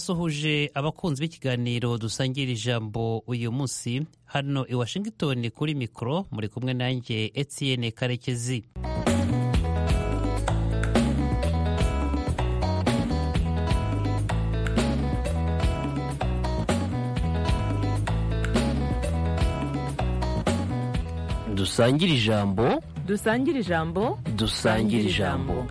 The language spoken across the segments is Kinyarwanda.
ndabasuhuje abakunzi b'ikiganiro dusangira ijambo uyu munsi hano i washington kuri mikoro muri kumwe nanjye etienne karekezi dusangire ijambo dusangire ijambo dusangire ijambo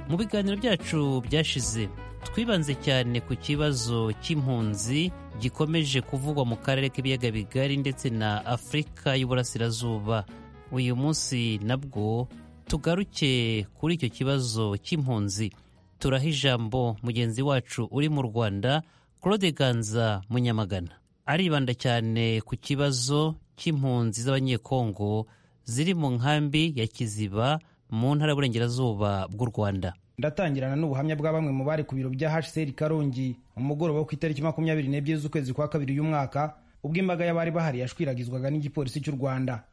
mu biganiro byacu byashize twibanze cyane ku kibazo cy'impunzi gikomeje kuvugwa mu karere k'ibiyaga bigari ndetse na afurika y'uburasirazuba uyu munsi nabwo tugaruke kuri icyo kibazo cy'impunzi turaha ijambo mugenzi wacu uri mu rwanda claude ganza munyamagana aribanda cyane ku kibazo cy'impunzi z'abanyekongo ziri mu nkambi ya kiziba mu ntara y'uburengerazuba bw'u rwanda ndatangirana n'ubuhamya bwa bamwe mu bari ku biro bya hcr karongi umugoroba wo ku itariki makumyabiri n'ebyiri z'ukwezi kwa kabiri uyu mwaka ubwo imbaga y'abari bahari yashwiragizwaga n'igipolisi cy'u rwanda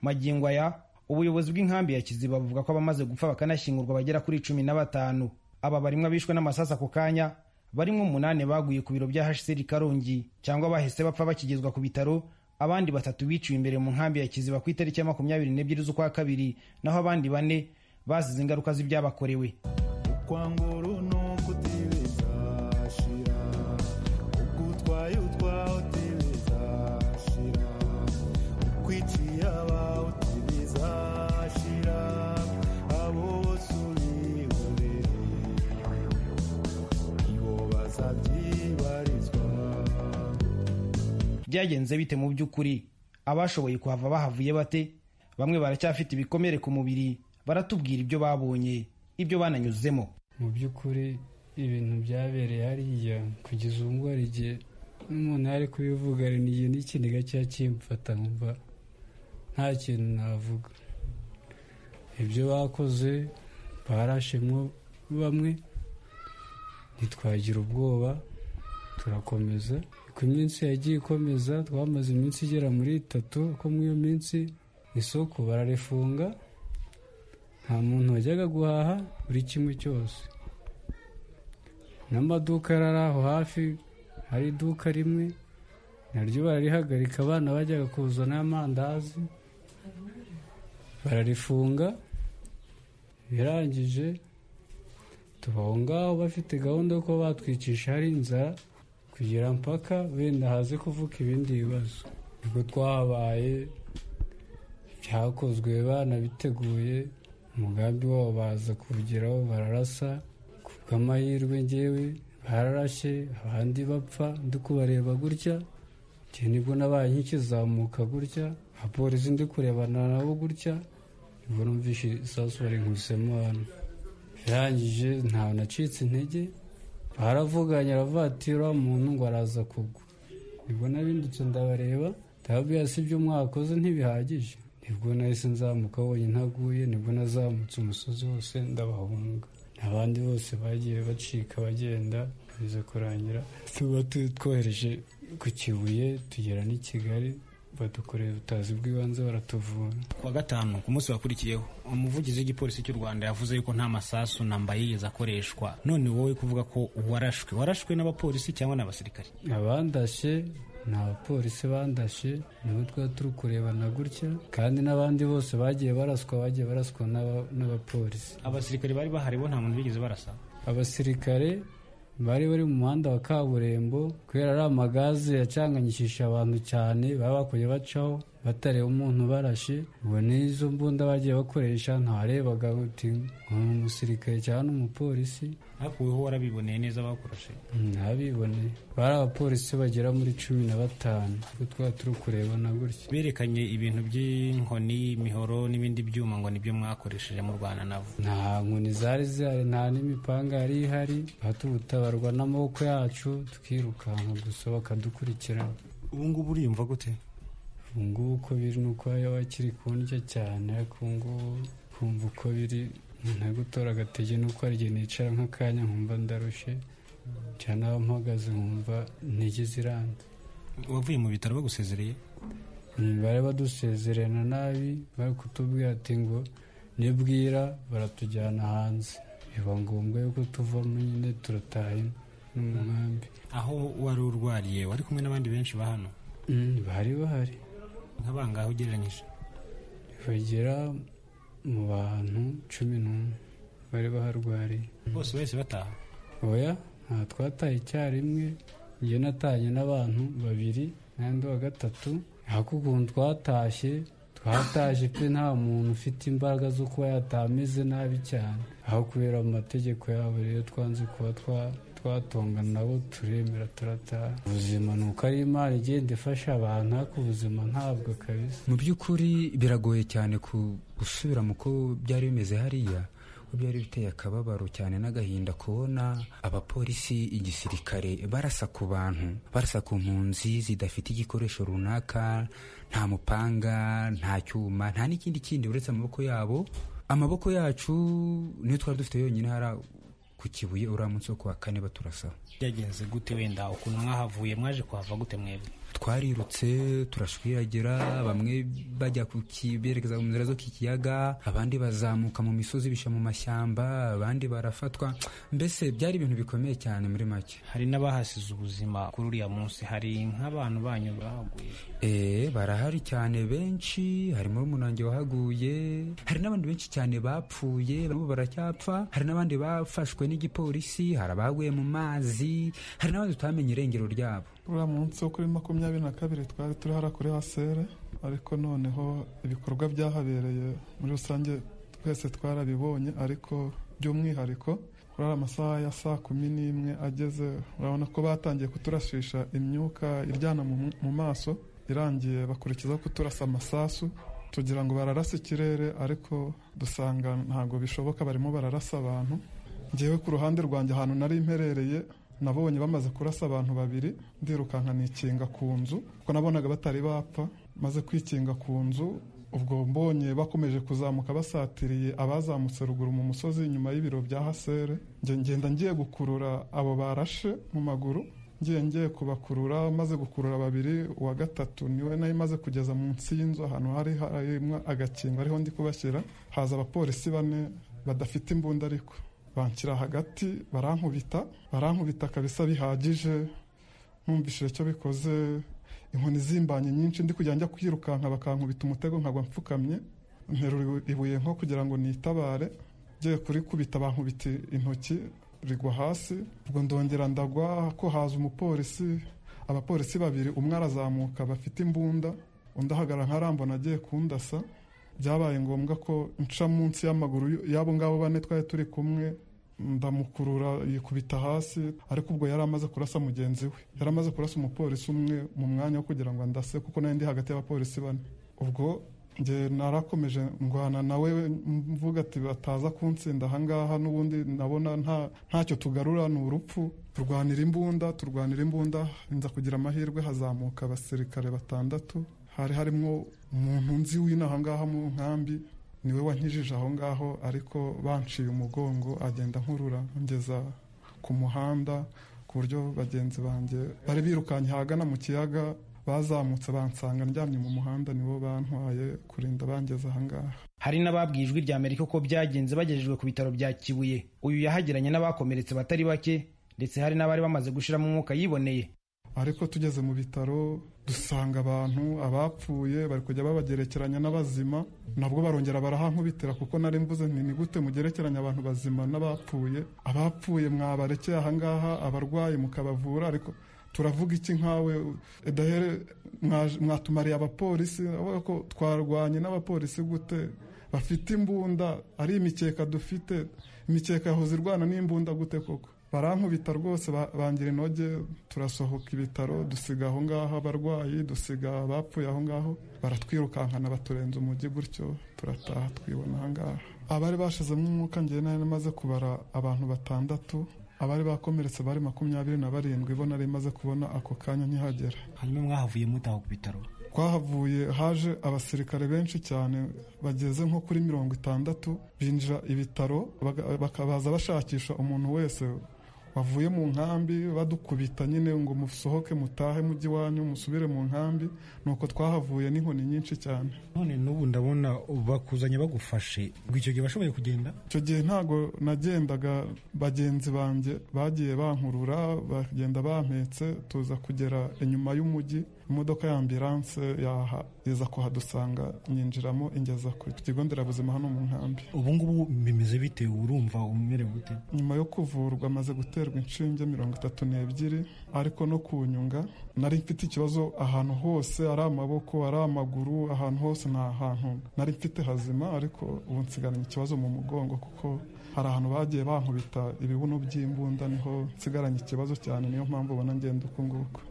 magingo aya ubuyobozi bw'inkambi ya kiziba buvuga ko abamaze gupfa bakanashyingurwa bagera kuri cumi na batanu aba barimwe abishwe n'amasasu ako kanya barimo umunani baguye ku biro bya hcr karongi cyangwa bahise bapfa bakigezwa ku bitaro abandi batatu biciwe imbere mu nkambi ya kiziba ku itariki ya makumyabiri n'ebyiri z'ukwa kabiri naho abandi bane bazize ingaruka z'ibyabakorewe byagenze bite mu by'ukuri abashoboye kuhava bahavuye bate bamwe baracyafite ibikomere ku mubiri baratubwira ibyo babonye ibyo bananyuzemo mu by'ukuri ibintu byabereye hariya kugeza ubu ngubu hari igihe n'umuntu ari kubivuga ni igihe n'ikindi gakeya kimfata nkumva nta kintu navuga ibyo bakoze barashemwo bamwe ntitwagira ubwoba turakomeza ku minsi yagiye ikomeza twamaze iminsi igera muri itatu ko muri iyo minsi isoko bararifunga nta muntu wajyaga guhaha buri kimwe cyose n'amaduka yari aho hafi hari iduka rimwe naryo bararihagarika abana bajyaga kuzana amandazi bararifunga birangije tuba aho ngaho bafite gahunda yo kuba batwicisha hari inzara kugira mpaka wenda haze kuvuka ibindi bibazo ubwo twahabaye byakozwe banabiteguye umugambi wabo baza kuwugeraho bararasa ku bw'amahirwe ngewe bararashye abandi bapfa ndi kubareba gutya igihe nibwo nabaye nkikizamuka gutya abapolisi ndi kurebana nabo gutya nibwo numvishe isasu bari nkusemo hano birangije ntawe nacitse intege baravuganye aravatira umuntu ngo araza kugwa nibwo nabindutse ndabareba ndababwira si ibyo mwakoze ntibihagije nibwo nahise nzamuka wonyine ntaguye nibwo nazamutse umusozi wose ndabahunga abandi bose bagiye bacika bagenda bize kurangira tuba twohereje ku kibuye tugera n'i kigali badukoreye ubutazi bw'ibanze baratuvura kuwa gatanu ku munsi wakurikiyeho umuvugizi w'igipolisi cy'u rwanda yavuze yuko nta masasu namba yigeze akoreshwa none wowe kuvuga ko warashwe warashwe n'abapolisi cyangwa n'abasirikare abandashye ni abapolisi bandashe nibo twari turi kurebana gutya kandi n'abandi bose bagiye baraswa bagiye baraswa n'abapolisi abasirikare bari bahari bo nta muntu bigeze barasa abasirikare bari bari mu muhanda wa kaburimbo kubera ari amagaze yacanganyishije abantu cyane baba bakwiye bacaho batareba umuntu ubarashe ubwo n'izo mbunda bagiye bakoresha ntarebaga uti umusirikare cyangwa n'umupolisi hakuweho warabiboneye neza bakurashe ntabiboneye bari abapolisi bagera muri cumi na batanu twari turi kurebana gutya berekanye ibintu by'inkoni imihoro n'ibindi byuma ngo nibyo mwakoresheje mu rwanda nabo nta nkoni zari zihari nta n'imipanga yari ihari tubutabarwa n'amaboko yacu tukirukanka gusa bakadukurikirana ubu ngubu uriyumva gute ubu ngubu uko biri ni uko yaba akiri kundya cyane ariko ubu ngubu kumva uko biri nta gutora agatege nuko hari igihe nicara nk'akanya nkumva ndarushe cyane aho mpagaze nkumva intege ziranga wavuye mu bitaro bagusezereye bari badusezerana nabi bari kutubwira ati ngo nibwira baratujyana hanze biba ngombwa yuko tuvamo nyine turataye no mu nkambi aho wari urwariye wari kumwe n'abandi benshi ba hano Mm, bari bahari nk'abangahe ugereranyije bagera mu bantu cumi n'umwe bari baharwariye bose bahise bataha oya nta twataye icyarimwe njye natanye n'abantu babiri n'andi wa gatatu ariko ukuntu twatashye twatashye pe nta muntu ufite imbaraga zo kuba yataha ameze nabi cyane aho kubera mu mategeko yabo rero twanze kuba twa- twatongana nabo turemera turataha ubuzima ni uko ari imana igenda ifasha abantu ariko ubuzima ntabwo kabisa mu by'ukuri biragoye cyane ku gusubira mu ko byari bimeze hariya ko byari biteye akababaro cyane n'agahinda kubona abapolisi igisirikare barasa ku bantu barasa ku mpunzi zidafite igikoresho runaka nta mupanga nta cyuma nta n'ikindi kindi uretse amaboko yabo amaboko yacu niyo twari dufite yonyine hariya ku kibuye uriya munsi wo kuwa kane baturasaho byagenze gute wenda ukuntu mwahavuye mwaje kuhava gute mwebwe twarirutse turashwiragira bamwe bajya ku ki- berekeza mu nzira zo ku kiyaga abandi bazamuka mu misozi bisha mu mashyamba abandi barafatwa mbese byari ibintu bikomeye cyane muri make hari n'abahasize ubuzima kuri uriya munsi hari nk'abantu banyu bahaguye Eh, barahari cyane benshi harimo umunange wahaguye hari n'abandi benshi cyane bapfuye bamwe baracyapfa hari n'abandi bafashwe n'igipolisi hari abaguye mu mazi hari n'abandi tutamenye irengero ryabo uriya munsi wo kuri makumyabiri na kabiri twari turi hariya kuri hasere ariko noneho ibikorwa byahabereye muri rusange twese twarabibonye ariko by'umwihariko kuri ariya masaha ya saa kumi n'imwe ageze urabona ko batangiye kuturashisha imyuka iryana mu, mu maso irangiye bakurikizaho kuturasa amasasu tugira ngo bararase ikirere ariko dusanga ntabwo bishoboka barimo bararasa abantu ngewe ku ruhande rwanjye ahantu nari mperereye nabonye bamaze kurasa abantu babiri ndirukanka nikinga ku nzu kuko nabonaga batari bapfa maze kwikinga ku nzu ubwo mbonye bakomeje kuzamuka basatiriye abazamutse ruguru mu musozi inyuma y'ibiro bya hasere njye ngenda ngiye gukurura abo barashe mu maguru ngiye ngiye kubakurura maze gukurura babiri uwa gatatu niwe nayo maze kugeza munsi y'inzu ahantu hari harimo agakingo ariho ndi kubashyira haza abapolisi bane badafite imbunda ariko banshyira hagati barankubita barankubita kabisa bihagije nkumvishije icyo bikoze inkoni zimbanye nyinshi ndi kujya njya kwirukanka bakankubita umutego nkagwa mfukamye nterura ibuye nko kugira ngo nitabare ngiye kurikubita bankubita intoki rigwa hasi ubwo ndongera ndagwa ko haza umupolisi abapolisi babiri umwe arazamuka bafite imbunda undi ahagarara nkarambona agiye kundasa byabaye ngombwa ko nca munsi y'amaguru y'abo ngabo bane twari turi kumwe ndamukurura yikubita hasi ariko ubwo yari amaze kurasa mugenzi we yari amaze kurasa umupolisi umwe mu mwanya wo kugira ngo andase kuko nari ndi hagati y'abapolisi bane ubwo nge narakomeje ndwana nawe mvuga ati bataza kuntsinda ahangaha n'ubundi ndabona nta ntacyo tugarura ni urupfu turwanira imbunda turwanira imbunda nza kugira amahirwe hazamuka abasirikare batandatu hari harimo umuntu nzi w'inaha ngaha mu nkambi niwe wankijije aho ngaho ariko banciye umugongo agenda nkurura ngeza ku muhanda ku buryo bagenzi banjye bari birukanye ahagana mu kiyaga bazamutse bansanga ndyamye mu muhanda nibo bantwaye kurinda bangeze aha ngaha hari n'ababwiye ijwi rya amerika ko byagenze bagejejwe ku bitaro bya kibuye uyu yahageranye n'abakomeretse batari bake ndetse hari n'abari bamaze gushiramo umwuka yiboneye ariko tugeze mu bitaro dusanga abantu abapfuye bari kujya babagerekeranya n'abazima nabwo barongera barahankubitira kuko nari mvuze nti ni gute mugerekeranya abantu bazima n'abapfuye abapfuye mwabarekeye ahangaha abarwayi mukabavura ariko turavuga iki nkawe edahere mwaje- mwatumariye abapolisi urabona ko twarwanye n'abapolisi gute bafite imbunda ari imikeka dufite imikeka yahoze irwana n'imbunda gute koko barankubita rwose ba- bangira inoge turasohoka ibitaro dusiga aho ngaho abarwayi dusiga abapfuye aho ngaho baratwirukankana baturenza umujyi gutyo turataha twibona aha ngaha abari bashizemo umwuka ngewe nari maze kubara abantu batandatu abari bakomeretse bari makumyabiri na barindwi bo nari maze kubona ako kanya nkihagera hanyuma mwahavuye mutaha ku bitaro twahavuye haje abasirikare benshi cyane bageze nko kuri mirongo itandatu binjira ibitaro baga- bakabaza bashakisha umuntu wese bavuye mu nkambi badukubita nyine ngo musohoke mutahe mujye iwanyu musubire mu nkambi nuko twahavuye n'inkoni nyinshi cyane none n'ubu ndabona bakuzanye bagufashe ngo icyo gihe washoboye kugenda icyo gihe ntabwo nagendaga bagenzi banjye bagiye bankurura bagenda bampetse tuza kugera inyuma y'umujyi imodoka ya ambiranse yaza kuhadusanga nyinjiramo ingeza ku kigo nderabuzima hano mu nkambi ubu ngubu bimeze bite urumva umerewe gute nyuma yo kuvurwa amaze guterwa inshinge mirongo itatu n'ebyiri ariko no kunyunga nari mfite ikibazo ahantu hose ari amaboko ari amaguru ahantu hose nta hantu nari mfite hazima ariko ubu nsigaranye ikibazo mu mugongo kuko hari ahantu bagiye bankubita ibibuno by'imbunda niho nsigaranye ikibazo cyane niyo mpamvu ubona ngenda uku nguku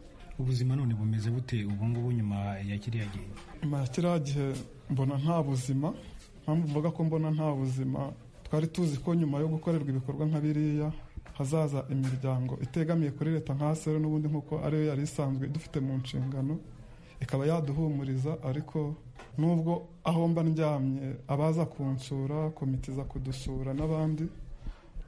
ubuzima none bumeze bute ubu ngubu nyuma ya kiriya gihe nyuma ya kiriya gihe mbona nta buzima mpamvu mvuga ko mbona nta buzima twari tuzi ko nyuma yo gukorerwa ibikorwa nka biriya hazaza imiryango itegamiye kuri leta nka sero n'ubundi nk'uko ariyo yari isanzwe idufite mu nshingano ikaba yaduhumuriza ariko n'ubwo aho mba ndyamye abaza kunsura komite iza kudusura n'abandi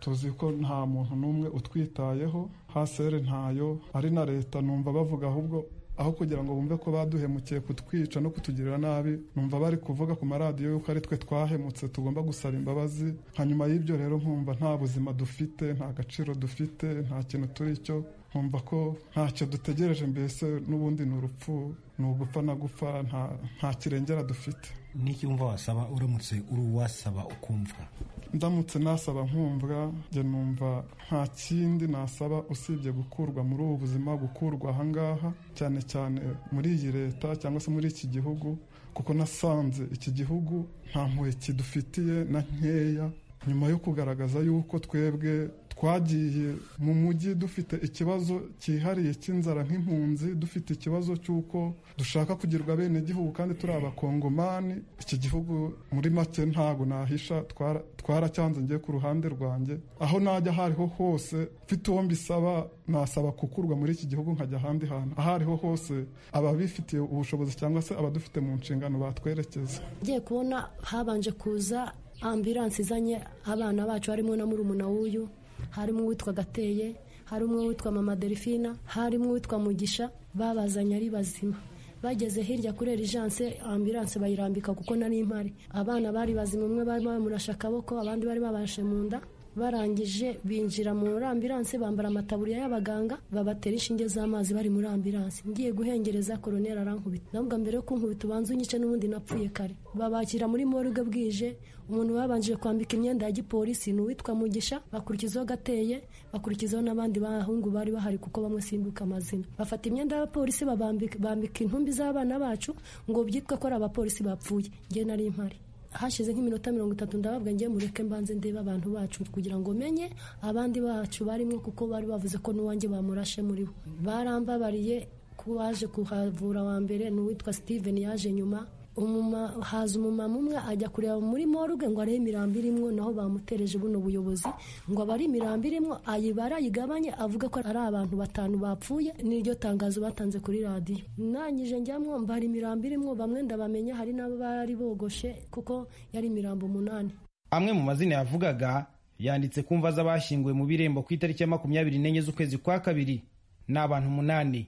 tuzi ko nta muntu n'umwe utwitayeho hasere ntayo ari na leta numva bavuga ahubwo aho kugira ngo bumve ko baduhemukiye kutwica no kutugirira nabi numva bari kuvuga ku maradiyo yuko ari twe twahemutse tugomba gusaba imbabazi hanyuma y'ibyo rero nkumva nta buzima dufite nta gaciro dufite nta kintu turi cyo nkumva ko ntacyo dutegereje mbese n'ubundi ni urupfu ni ugupfa na gupfa nta- nta kirengera dufite n'iki wumva wasaba uramutse uri uwasaba ukumva ndamutse nasaba nkumvwa njye numva nta kindi nasaba usibye gukurwa muri ubu buzima gukurwa ahangaha cyane cyane muri iyi leta cyangwa se muri iki gihugu kuko nasanze iki gihugu nta mpuhwe kidufitiye na nkeya nyuma yo kugaragaza yuko twebwe twagiye mu mujyi dufite ikibazo cyihariye cy'inzara nk'impunzi dufite ikibazo cy'uko dushaka kugirwa bene gihugu kandi turi abakongomani iki gihugu muri make ntago nahisha twara- twaracyanze ngiye ku ruhande rwanjye aho najya aho ariho hose mfite uwo mbisaba nasaba kukurwa muri iki gihugu nkajya ahandi hantu aho ariho hose ababifitiye ubushobozi cyangwa se abadufite mu nshingano batwerekeza ngiye kubona habanje kuza ambiranse izanye abana bacu harimo na murumuna w'uyu harimo uwitwa gateye harimo uwitwa mama delphine harimo uwitwa mugisha babazanye ari bazima bageze hirya kuri erijanse ambiranse bayirambika kuko nari impari abana bari bazima umwe bari bamurashe akaboko abandi bari babashe mu nda barangije binjira muri ambiranse bambara amataburiya y'abaganga babatera inshinge z'amazi bari muri ambiranse ngiye guhengereza koroneri arankubita nabwo mbere yo kunkubita ubanza unyice n'ubundi napfuye kare babakira muri morgue bwije umuntu babanjije kwambika imyenda ya gipolisi ni uwitwa mugisha bakurikizaho gateye bakurikizaho n'abandi bahungu bari bahari kuko bamwe simbuka amazina bafata imyenda y'abapolisi babambika bambika intumbi z'abana bacu ngo byitwe ko ari abapolisi bapfuye njye nari mpari hashize nk'iminota mirongo itatu ndababwa ngiye mureke mbanze ndebe abantu bacu kugira ngo menye abandi bacu barimo kuko bari bavuze ko n'uwanjye bamurashe muri bo barambabariye ko waje kuhavura wa mbere ni uwitwa steven yaje nyuma umuma- haza umumama umwe ajya kureba muri morgue ngo arebe imirambi irimo naho bamutereje buno buyobozi ngo abari imirambi irimo ayibara ayigabanye avuga ko ari abantu batanu bapfuye n'iryo tangazo batanze kuri radiyo nangije njyamwo mbara imirambi irimo bamwe ndabamenya hari n'abo bari bogoshe kuko yari imirambo umunani amwe mu mazina yavugaga yanditse ku mva z'abashyinguwe mu birembo ku itariki ya makumyabiri n'enye z'ukwezi kwa kabiri ni abantu umunani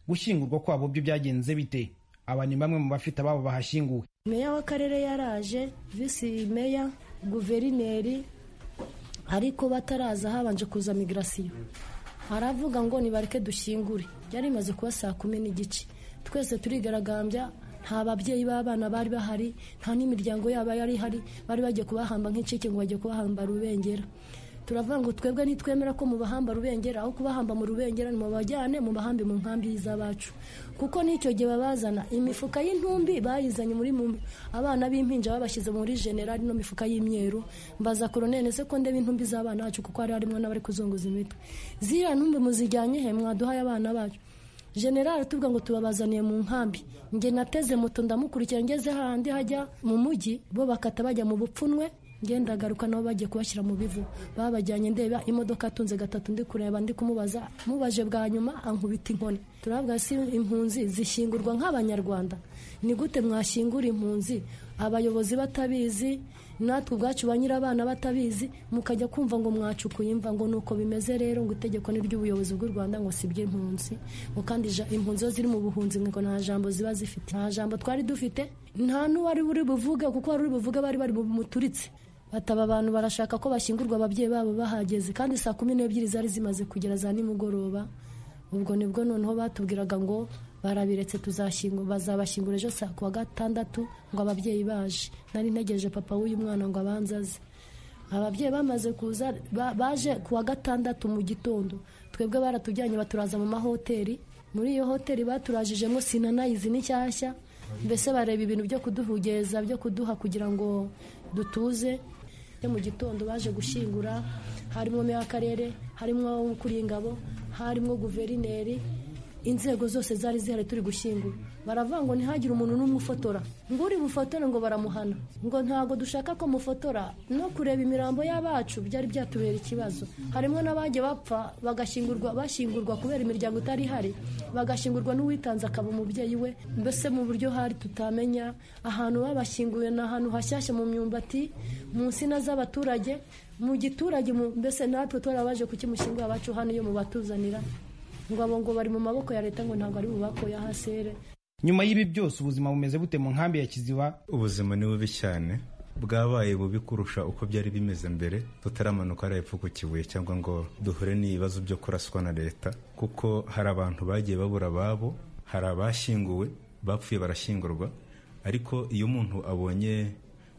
gushyingurwa kwabo byo byagenze bite aba ni bamwe mu bafite ababo bahashyinguwe meya w'akarere yaraje visi meya guverineri ariko bataraza habanje kuza migrasiyo aravuga ngo nibareke dushyingure byari bimaze kuba saa kumi n'igice twese turigaragambya nta babyeyi b'abana bari bahari nta n'imiryango yaba yari ihari bari bagiye kubahamba nk'incike ngo bagiye kubahamba rubengera turavuga ngo twebwe nitwemera ko mubahamba rubengera aho kubahamba mu rubengera mubajyane mubahambe mu nkambi z'abacu kuko n'icyo gihe babazana imifuka y'intumbi bayizanye muri mu abana b'impinja babashyize muri generali no mifuka y'imyeru mbaza koronene se ko ndeba intumbi z'abana bacu kuko hari harimo n'abari kuzunguza imitwe ziriya ntumbi muzijyanye he mwaduhaye abana bacu generali tuvuga ngo tubabazaniye mu nkambi njye nateze moto ndamukurikira ngeze hahandi hajya mu mujyi bo bakata bajya mu bupfunwe ngenda agaruka nabo bagiye kubashyira mu bivu babajyanye ndeba imodoka atunze gatatu ndi kureba ndi kumubaza mubaje bwa nyuma ankubita inkoni turavuga si impunzi zishyingurwa nk'abanyarwanda ni gute mwashyingura impunzi abayobozi batabizi natwe ubwacu ba nyir'abana batabizi mukajya kumva ngo mwacukuye imva ngo ni uko bimeze rero ngo itegeko ni ry'ubuyobozi bw'u rwanda ngo si iby'impunzi ngo kandi ja- impunzi zo ziri mu buhunzi ngo nta jambo ziba zifite nta jambo twari dufite nta n'uwari uri buvuge kuko wari uri buvuge bari bari bumuturitse bataba abantu barashaka ko bashyingurwa ababyeyi babo bahageze kandi saa kumi n'ebyiri zari zimaze kugera za nimugoroba ubwo nibwo noneho batubwiraga ngo barabiretse tuzashyingura bazabashyingura ejo saa kuwa gatandatu ngo ababyeyi baje nari ntegereje papa w'uyu mwana ngo abanzaze ababyeyi bamaze kuza ba- baje kuwa gatandatu mu gitondo twebwe baratujyanye baturaza mu mahoteli muri iyo hoteli baturajijemo sinanayizi ni nshyashya mbese bareba ibintu byo kuduhugeza byo kuduha kugira ngo dutuze yo mu gitondo baje gushyingura harimo meya w'akarere harimo ukuriye ingabo harimo guverineri inzego zose zari zihari turi gushyingura baravuga ngo ntihagire umuntu n'umwe ufotora ngo uri bufotore ngo baramuhana ngo ntabwo dushaka ko mufotora no kureba imirambo y'abacu byari byatubera ikibazo harimo n'abagiye bapfa bagashyingurwa bashyingurwa kubera imiryango itari ihari bagashyingurwa n'uwitanze akaba umubyeyi we mbese mu buryo hari tutamenya ahantu babashyinguye ni ahantu hashyashya mu myumbati mu nsina z'abaturage mu giturage mu- mbese natwe twarabaje kukimushyingura abacu hano iyo mubatuzanira ngo abo ngo bari mu maboko ya leta ngo ntabwo ari bubakoye ahasere nyuma y'ibi byose ubuzima bumeze bute mu nkambi ya kiziba ubuzima ni bubi cyane bwabaye bubi kurusha uko byari bimeze mbere tutaramanuka hariya epfo ku kibuye cyangwa ngo duhure n'ibibazo byo kuraswa na leta kuko hari abantu bagiye babura ababo hari abashyinguwe bapfuye barashyingurwa ariko iyo umuntu abonye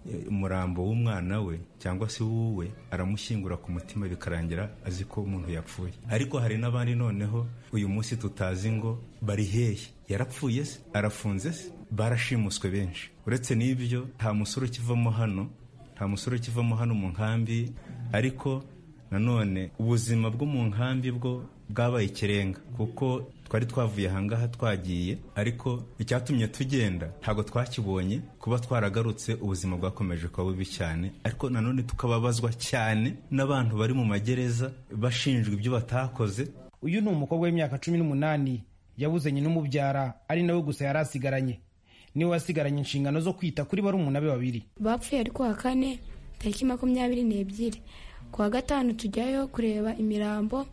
eh, umurambo w'umwana we cyangwa se w'uwe aramushyingura ku mutima bikarangira azi ko umuntu yapfuye ariko hari n'abandi noneho uyu munsi tutazi ngo bari hehe yarapfuye se arafunze se barashimuswe benshi uretse n'ibyo nta musore ukivamo hano nta musore ukivamo hano mu nkambi ariko nanone ubuzima bwo mu nkambi bwo bwabaye ikirenga kuko twari twavuye ahangaha twagiye ariko icyatumye tugenda ntabwo twakibonye kuba twaragarutse ubuzima bwakomeje kuba bubi cyane ariko nanone tukababazwa cyane n'abantu bari mu magereza bashinjwa ibyo batakoze uyu ni umukobwa w'imyaka cumi n'umunani yabuze nyina umubyara ari nawe gusa yari asigaranye niwe wasigaranye inshingano zo kwita kuri barumuna be babiri bapfuye ari kuwa kane tariki makumyabiri n'ebyiri kuwa gatanu tujyayo kureba imirambo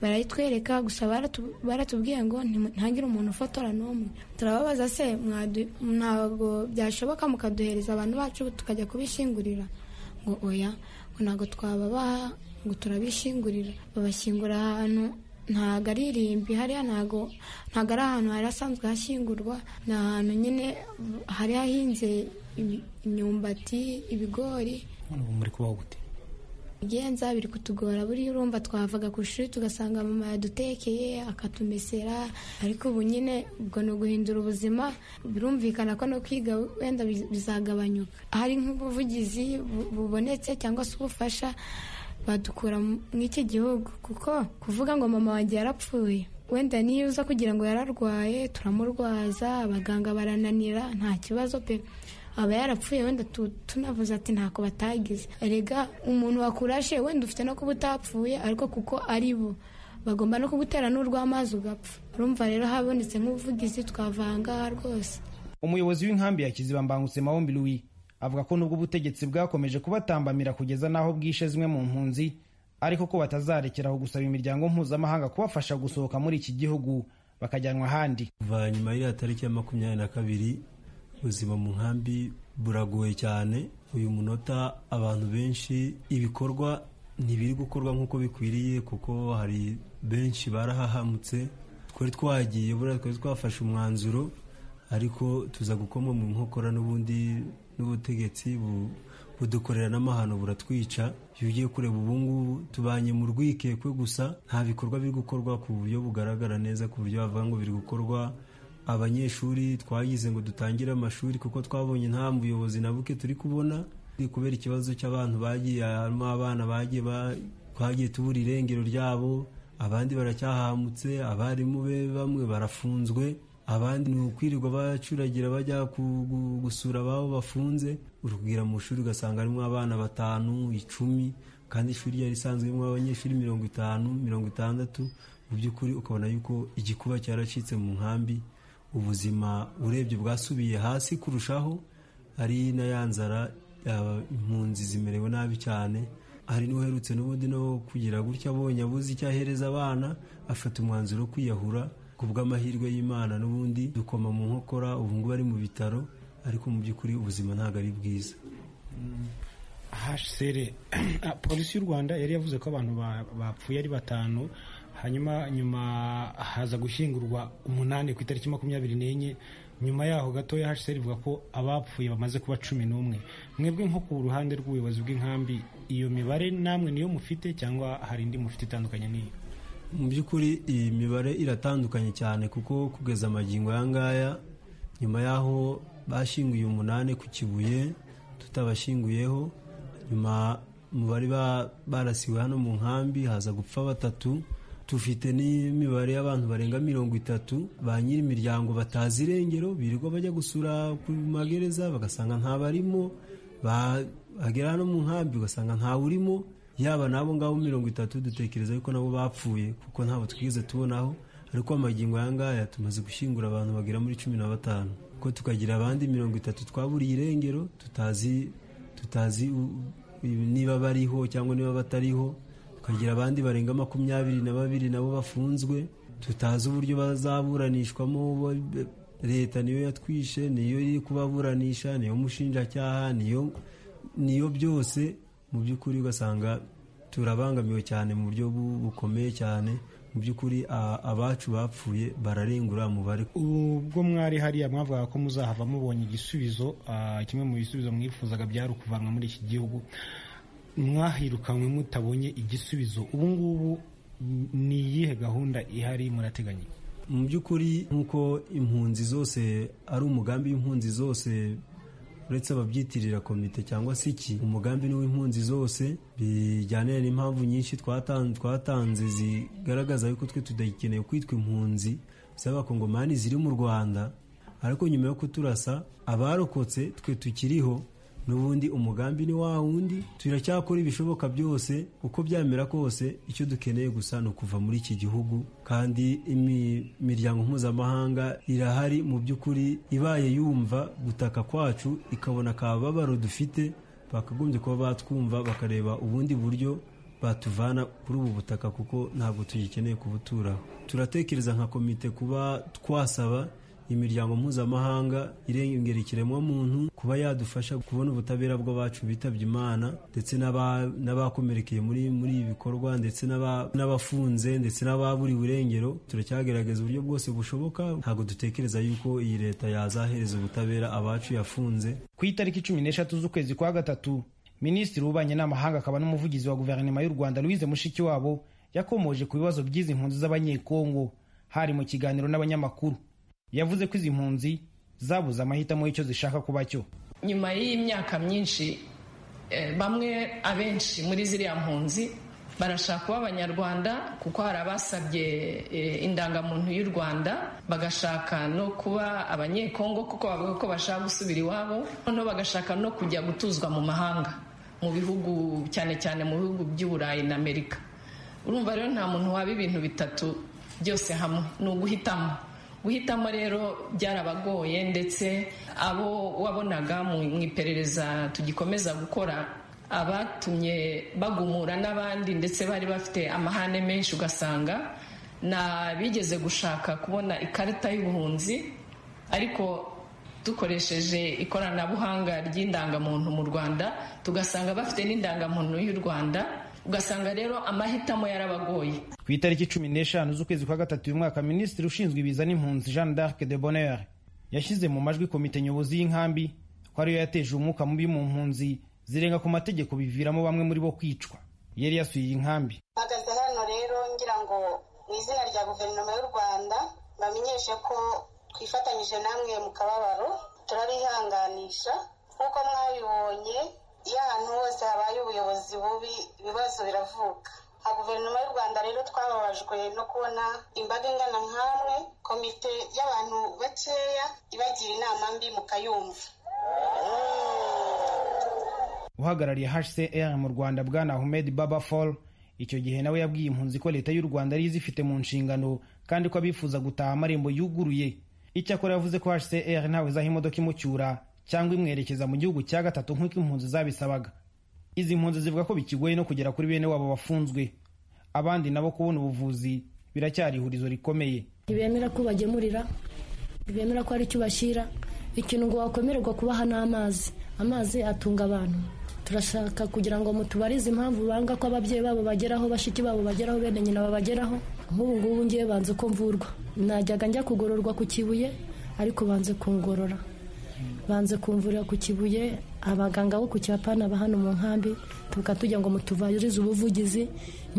barayitwereka gusa baratu- baratubwiye ngo ntimu- ntihagire umuntu ufotora n'umwe turababaza se mwadu- ntabwo byashoboka mukaduhereza abantu bacu tukajya kubishyingurira ngo oya ngo ntabwo twababaha ngo turabishyingurira babashyingura ahantu ntabwo ari irimbi hariya ntabwo ntabwo ari ahantu hari hasanzwe hashyingurwa ni ahantu nyine hari hahinze imi- imyumbati ibigori none ubu muri kubaho gute ibigenza biri kutugora buriya urumva twavaga ku ishuri tugasanga mama yadutekeye akatumesera ariko ubu nyine ubwo ni uguhindura ubuzima birumvikana ko no kwiga wenda biz- bizagabanyuka hari nk'ubuvugizi bu- bubonetse cyangwa se ubufasha badukura mu- mw'iki gihugu kuko kuvuga ngo mama wanjye yarapfuye wenda niyo uza kugira ngo yararwaye turamurwaza abaganga barananira nta kibazo pe aba yarapfuye wenda tu- tunavuze ati ntako batagize erega umuntu wakurashe wenda ufite no kuba utapfuye ariko kuko ari bo bagomba no kugutera n'urw'amazi ugapfa urumva rero habonetse nk'ubuvugizi twavanga rwose umuyobozi w'inkambi ya kiziba mbangutse mahombi louis avuga ko nubwo ubutegetsi bwakomeje kubatambamira kugeza n'aho bwishe zimwe mu mpunzi ariko ko batazarekeraho gusaba imiryango mpuzamahanga kubafasha gusohoka muri iki gihugu bakajyanwa ahandi kuva nyuma y'iriya tariki ya makumyabiri na kabiri ubuzima mu nkambi buragoye cyane uyu munota abantu benshi ibikorwa ntibiri gukorwa nk'uko bikwiriye kuko hari benshi barahahamutse twari twagiye buriya twari twafashe umwanzuro ariko tuza gukoma mu nkokora n'ubundi n'ubutegetsi bu- budukorera n'amahano buratwica iyo ugiye kureba ubungubu tubanye mu rwikekwe gusa nta bikorwa biri gukorwa ku buryo bugaragara neza ku buryo bavuga ngo biri gukorwa abanyeshuri twagize ngo dutangire amashuri kuko twabonye nta buyobozi na buke turi kubona Ni kubera ikibazo cy'abantu bagiye harimo abana bagiye ba- twagiye tubura irengero ryabo abandi baracyahamutse abarimu be bamwe barafunzwe abandi ni ukwirirwa bacuragira bajya ku- gu- gusura ababo bafunze urubwira mu ishuri ugasanga harimo abana batanu icumi kandi ishuri ryari risanzwe ririmo abanyeshuri mirongo itanu mirongo itandatu mu by'ukuri ukabona yuko igikuba cyaracitse mu nkambi ubuzima urebye bwasubiye hasi kurushaho ari na ya nzara yaba impunzi zimerewe nabi cyane hari n'uherutse n'ubundi no kugira gutya abonye abuze icyo ahereza abana afata umwanzuro wo kwiyahura ku bw'amahirwe y'imana n'ubundi dukoma mu nkokora ubu ngubu ari mu bitaro ariko mu by'ukuri ubuzima ntabwo ari bwiza hsr polisi y'u rwanda yari yavuze ko abantu bapfuye ari batanu hanyuma nyuma haza gushyingurwa umunani ku itariki makumyabiri n'enye nyuma yaho gatoya hsr ivuga ko abapfuye bamaze kuba cumi n'umwe mwebwe nko ku ruhande rw'ubuyobozi bw'inkambi iyo mibare namwe niyo mufite cyangwa hari indi mufite itandukanye n'iyo mu by'ukuri iyi mibare iratandukanye cyane kuko kugeza amagingo aya ngaya nyuma y'aho bashyinguye umunani ku kibuye tutabashyinguyeho nyuma mu bari barasiwe hano mu nkambi haza gupfa batatu tufite n'imibare y'abantu barenga mirongo itatu ba nyiri imiryango batazi irengero birirwa bajya gusura ku magereza bagasanga ntabarimo bagera hano mu nkambi ugasanga ntawurimo yaba n'abo ngabo mirongo itatu dutekereza yuko nabo bapfuye kuko ntabwo twigeze tubonaho ariko amagingo aya ngaya tumaze gushyingura abantu bagera muri cumi na batanu ko tukagira abandi mirongo itatu twaburiye irengero tutazi tutazi niba bariho cyangwa niba batariho tukagira abandi barenga makumyabiri na babiri nabo bafunzwe tutazi uburyo bazaburanishwamo leta niyo yatwishe niyo iri kubaburanisha niyo mushinjacyaha niyo niyo byose mu by'ukuri ugasanga turabangamiwe cyane mu buryo bukomeye cyane mu by'ukuri abacu bapfuye bararengura umubare ubwo mwari hariya mwavuga ko muzahava mubonye igisubizo kimwe mu bisubizo mwifuzaga byari ukuvanwa muri iki gihugu mwahirukanwe mutabonye igisubizo ubu ngubu ni iyihe gahunda ihari murateganya mu by'ukuri nk'uko impunzi zose ari umugambi w'impunzi zose uretse ababyitirira komite cyangwa se iki umugambi n'uw'impunzi zose bijyanira n'impamvu nyinshi twatanze zigaragaza yuko twe tudakeneye kwitwa impunzi z'abakongomani ziri mu rwanda ariko nyuma yo kuturasa abarokotse twe tukiriho n'ubundi umugambi ni wa wundi turacyakora ibishoboka byose uko byamera kose icyo dukeneye gusa ni ukuva muri iki gihugu kandi imiryango mpuzamahanga irahari mu by'ukuri ibaye yumva gutaka kwacu ikabona akababaro dufite bakagombye kuba batwumva bakareba ubundi buryo batuvana kuri ubu butaka kuko ntabwo tugikeneye kubuturaho turatekereza nka komite kuba twasaba imiryango mpuzamahanga irengera ikiremwamuntu kuba yadufasha kubona ubutabera bw'abacu bitabye imana ndetse n'abakomerekeye muri muri ibi bikorwa ndetse n'abafunze ndetse n'ababuriwe irengero turacyagerageza uburyo bwose bushoboka ntabwo dutekereza yuko iyi leta yazahereza ubutabera abacu yafunze ku itariki cumi n'eshatu z'ukwezi kwa gatatu minisitiri w'ububanyi n'amahanga akaba n'umuvugizi wa guverinoma y'u rwanda louise mushikiwabo yakomoje ku bibazo by'izi mpunzi z'abanyekongo hari mu kiganiro n'abanyamakuru yavuze ko izi mpunzi zabuze amahitamo y'icyo zishaka kuba cyo nyuma y'iyi myaka myinshi bamwe abenshi muri ziriya mpunzi barashaka kuba abanyarwanda kuko hari abasabye indangamuntu y'u rwanda bagashaka no kuba abanyekongo kuko bavuga ko bashaka gusubira iwabo noneho bagashaka no kujya gutuzwa mu mahanga mu bihugu cyane cyane mu bihugu by'uburayi na amerika urumva rero nta muntu waba ibintu bitatu byose hamwe ni uguhitamo guhitamo rero byarabagoye ndetse abo wabonaga mu iperereza tugikomeza gukora abatumye bagumura n'abandi ndetse bari bafite amahane menshi ugasanga n'abigeze gushaka kubona ikarita y'ubuhunzi ariko dukoresheje ikoranabuhanga ry'indangamuntu mu rwanda tugasanga bafite n'indangamuntu y'u rwanda ugasanga rero amahitamo yarabagoye ku itariki cumi n'eshanu z'ukwezi kwa gatatu uyu mwaka minisitiri ushinzwe ibiza n'impunzi jean d'arc de bonheur yashyize mu majwi komite nyobozi y'inkambi ko ariyo yateje umwuka mubi mu mpunzi zirenga ku mategeko biviramo bamwe muri bo kwicwa yari yasuye iyi nkambi mpagaze hano rero ngira ngo mu izina rya guverinoma y'u rwanda bamenyeshe ko twifatanyije namwe mu kababaro turabihanganisha nk'uko mwabibonye iyo ahantu hose habaye ubuyobozi bubi ibibazo biravuka nka guverinoma y'u rwanda rero twababajwe no kubona imbaga ingana nk'amwe komite y'abantu bakeya ibagira inama mbi mukayumva uhagarariye hcr mu rwanda bwana ahmed baba fall icyo gihe nawe yabwiye impunzi ko leta y'u rwanda ari izifite mu nshingano kandi ko abifuza gutaha amarembo yuguruye icyakora yavuze ko hcr ntawe izaha imodoka imucyura cyangwa imwerekeza mu gihugu cya gatatu nk'uko impunzi zabisabaga izi mpunzi zivuga ko bikigoye no kugera kuri bene wabo bafunzwe abandi nabo kubona ubuvuzi biracyari ihurizo rikomeye ntibemera ko bagemurira ntibemera ko hari icyo bashyira ikintu ngo wakomererwa kubaha n'amazi amazi atunga abantu turashaka kugira ngo mutubarize impamvu banga ko ababyeyi babo bageraho bashiki babo bageraho bene nyina babageraho nk'ubu ngubu ngiye banze ko mvurwa najyaga njya kugororwa ku kibuye ariko banze kungorora banze kumvurira ku kibuye abaganga bo ku cyapana ba hano mu nkambi tuvuga tujya ngo mutuvarize ubuvugizi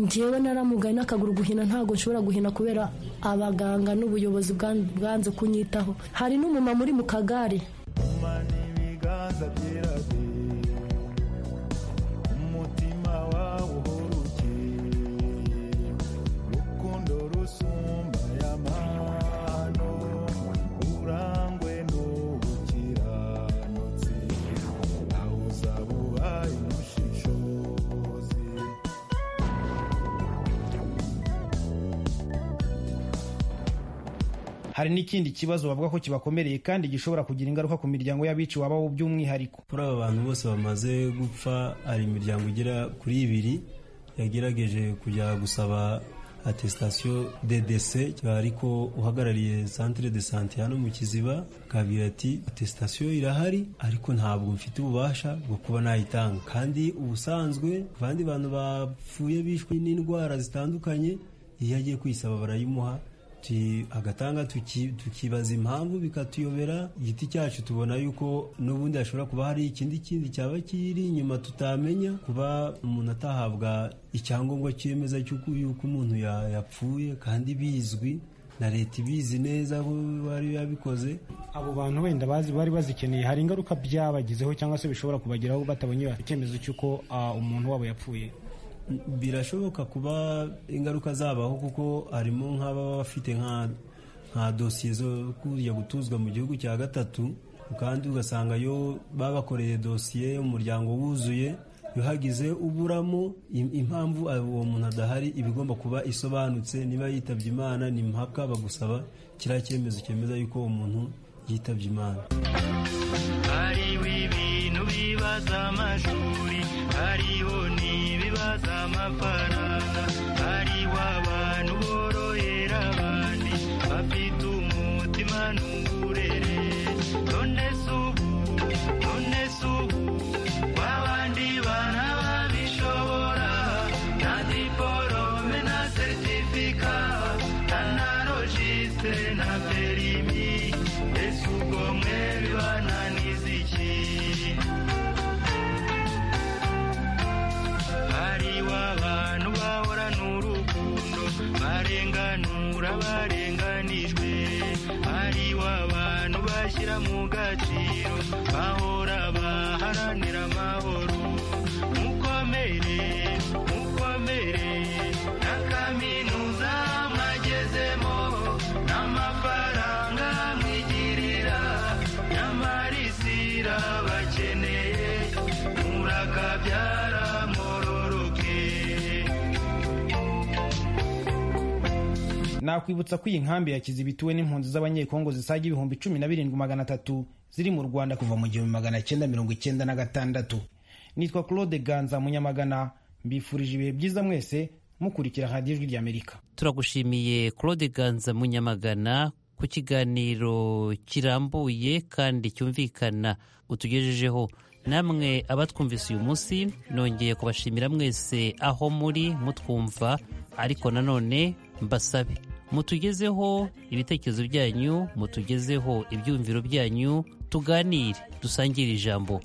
ngewe naramugaye n'akaguru guhina ntabwo nshobora guhina kubera abaganga n'ubuyobozi bwanze kunyitaho hari n'umumama uri mu kagare hari n'ikindi kibazo bavuga ko kibakomereye kandi gishobora kugira ingaruka ku miryango y'abiciwe ababo by'umwihariko kuri aba bantu bose bamaze gupfa hari imiryango igera kuri ibiri yagerageje kujya gusaba atesitasiyo dedese ariko uhagarariye santire de sante hano mu kiziba akabwira ati atesitasiyo irahari ariko ntabwo mfite ububasha bwo kuba nayitanga kandi ubusanzwe abandi bantu bapfuye bishwe n'indwara zitandukanye iyo agiye kuyisaba barayimuha agatanga tukibaza impamvu bikatuyobera igiti cyacu tubona yuko n'ubundi hashobora kuba hari ikindi kindi cyaba kiri inyuma tutamenya kuba umuntu atahabwa icyangombwa cyemeza cy'uko yuko umuntu yapfuye kandi bizwi na leta ibizi neza aho bari yabikoze abo bantu wenda bazi bari bazikeneye hari ingaruka byabagizeho cyangwa se bishobora kubageraho batabonye icyemezo cy'uko umuntu wabo yapfuye birashoboka kuba ingaruka zabaho kuko harimo nk'ababa bafite nka dosiye zo kujya gutuzwa mu gihugu cya gatatu kandi ugasanga yo babakoreye dosiye umuryango wuzuye iyo hagize uburamo impamvu uwo muntu adahari iba igomba kuba isobanutse niba yitabye imana ni mpaka bagusaba kiriya cyemezo cyemeza yuko uwo muntu yitabye imana hariho ibintu bibaza amashuri hariho n'ibibaza amafaranga hariho abantu borohera abandi bafite umutima n'uburere none se ubu none se ubu wa bandi bana babishobora na diporome na seritifika na narojisite na perimi ese ubwo mwe bibananiza iki hariho abantu bahorana urukundo barenganura barenganijwe hariho abantu bashyira mu gaciro bahora baharanira amahoro mukomere mukomere na kaminuza mwagezemo n'amafaranga mwigirira nyamara isi irabakeneye murakabyara mororoke nakwibutsa ko iyi nkambi ya kiziba ituwe n'impunzi z'abanyekongo zisaga ibihumbi cumi na birindwi magana atatu ziri mu rwanda kuva mu gihumbi magana cyenda mirongo icyenda na gatandatu nitwa claude ganza munyamagana mbifurije ibihe byiza mwese mukurikira radiyo ijwi ry'amerika turagushimiye claude ganza munyamagana ku kiganiro kirambuye kandi cyumvikana utugejejeho namwe abatwumvise uyu munsi nongeye kubashimira mwese aho muri mutwumva ariko nanone mbasabe mutugezeho ibitekerezo byanyu mutugezeho ibyumviro byanyu tuganire dusangire ijambo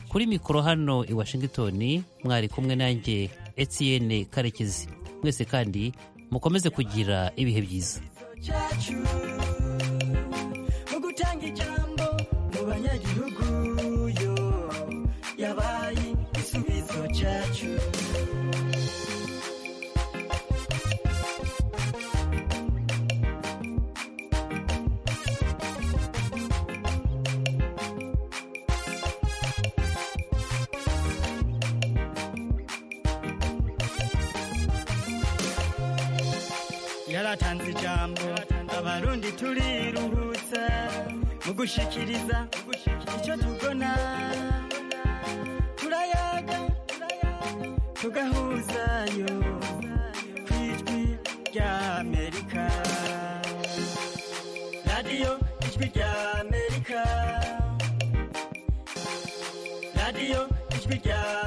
kuri mikoro hano i washington mwari kumwe nanjye etienne karekezi mwese kandi mukomeze kugira ibihe byiza cyacu mu gutanga ijambo mu banyagihugu yo yabaye igisubizo cyacu yaratanze ijambo abarundi turiruhutsa mu gushikiriza icyo tubona turayaga tugahuzayo ku ijwi rya amerika radiyo ijwi rya amerika radiyo ijwi rya